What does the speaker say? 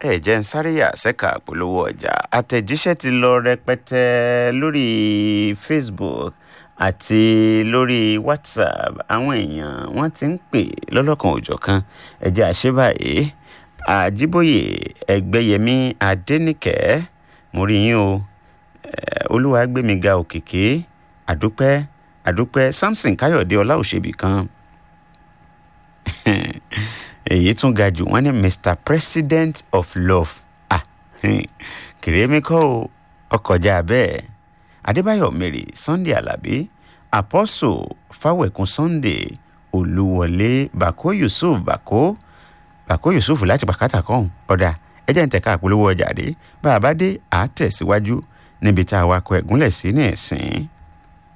ẹ jẹ́ ń sáré yà sẹ́ka polówó ọjà àtẹ̀jíṣẹ́ ti lọ rẹpẹtẹ lórí facebook àti lórí whatsapp àwọn èèyàn wọ́n ti ń pè lọ́lọ́kan òjọ̀kan ẹ jẹ́ àṣẹ báyìí àjíbóyè ẹgbẹ́yẹmí adẹ́nìkẹ́ mo rí yín o olúwàgbẹ́míga òkìkí àdúpẹ́ àdúpẹ́ samson káyọ̀dé ọláòṣèbí kan èyí tún ga jù wọ́n ní mr president of love ah kìrèmí kọ́ o ọkọjá bẹ́ẹ̀ adébáyọ̀ mary sunday alábí apostle fáwẹ̀kún sunday olúwọlé bako yusuf bako bako yusuf láti pàkátà kan ọ̀dà ẹjẹ́ ń tẹ̀ka àpolówó ọjà dé bá a bá dé àá tẹ̀síwájú níbi tá a wakọ̀ ẹ̀gúnlẹ̀ sí ní ẹ̀sìn.